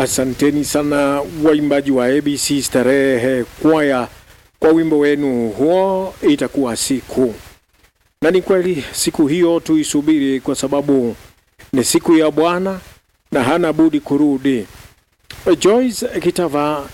Asanteni sana waimbaji wa ABC Starehe Kwaya kwa wimbo wenu huo, itakuwa siku. Na ni kweli siku hiyo tuisubiri, kwa sababu ni siku ya Bwana na hana budi kurudi. Joyce Kitava,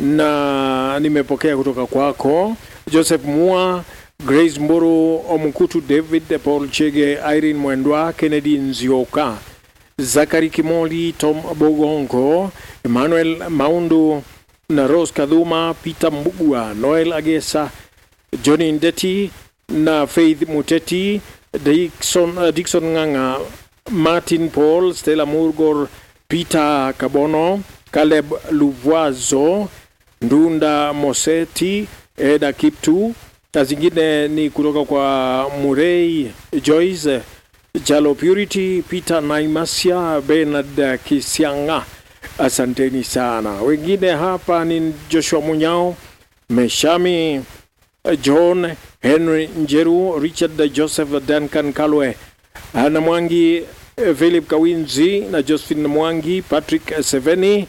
na nimepokea kutoka kwako Joseph Mua, Grace Mburu, Omukutu David, Paul Chege, Irene Mwendwa, Kennedy Nzioka, Zakari Kimoli, Tom Bogongo, Emmanuel Maundu na Rose Kadhuma, Peter Mbugua, Noel Agesa, Johnny Ndeti na Faith Muteti, Dickson, uh, Dickson Nganga, Martin Paul, Stella Murgor, Peter Kabono, Caleb Luvwazo, Ndunda Moseti, Eda Kiptu na zingine ni kutoka kwa Murray Joyce, Jalo Purity, Peter Naimasia, Bernard Kisianga. Asanteni sana. Wengine hapa ni Joshua Munyao, Meshami John Henry Njeru, Richard Joseph Duncan Kalwe, Ana Mwangi, Philip Kawinzi na Josephine Mwangi, Patrick Seveni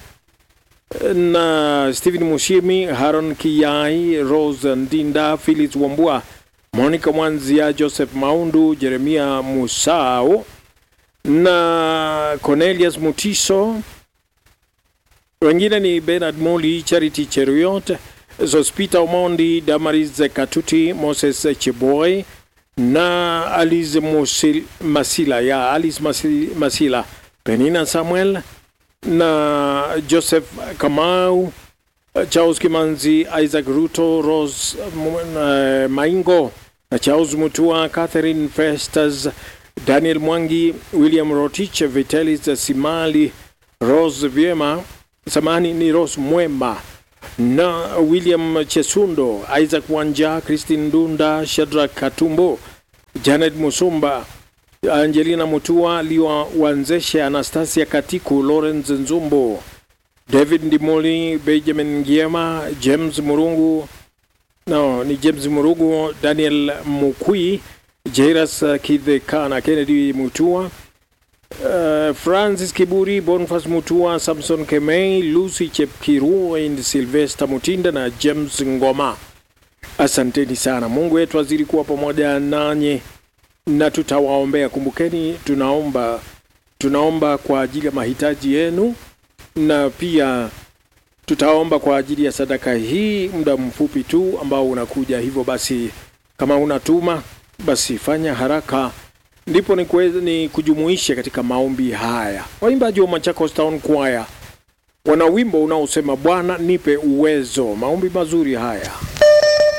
na Stephen Mushimi, Haron Kiyai, Rose Ndinda, Phyllis Wambua, Monica Mwanzia, Joseph Maundu, Jeremia Musau na Cornelius Mutiso. Wengine ni Bernard Moli, Charity Cheruiyot, Zospita Omondi, Damaris Katuti, Moses Cheboy na Alice Musil, Masila ya Alice Masila, Masila, Penina Samuel na Joseph Kamau, Charles Kimanzi, Isaac Ruto, Rose uh, Maingo na Charles Mutua, Catherine Festas, Daniel Mwangi, William Rotich, Vitalis Simali, Rose Vyema, samani ni Rose Mwema na William Chesundo, Isaac Wanja, Christine Dunda, Shadrack Katumbo, Janet Musumba, Angelina Mutua, Liwa Wanzeshe, Anastasia Katiku, Lawrence Nzumbo, David Ndimoli, Benjamin Ngiema, James Murungu, no, ni James Murungu, Daniel Mukui, Jairas Kidhekana, Kennedy Mutua, uh, Francis Kiburi, Boniface Mutua, Samson Kemei, Lucy Chepkiru, and Sylvester Mutinda na James Ngoma. Asanteni sana. Mungu wetu azidi kuwa pamoja nanyi na tutawaombea. Kumbukeni, tunaomba tunaomba kwa ajili ya mahitaji yenu na pia tutaomba kwa ajili ya sadaka hii muda mfupi tu ambao unakuja. Hivyo basi, kama unatuma basi fanya haraka, ndipo ni, kuweza, ni kujumuisha katika maombi haya. Waimbaji wa Machakos Town Choir wana wimbo unaosema Bwana nipe uwezo. Maombi mazuri haya.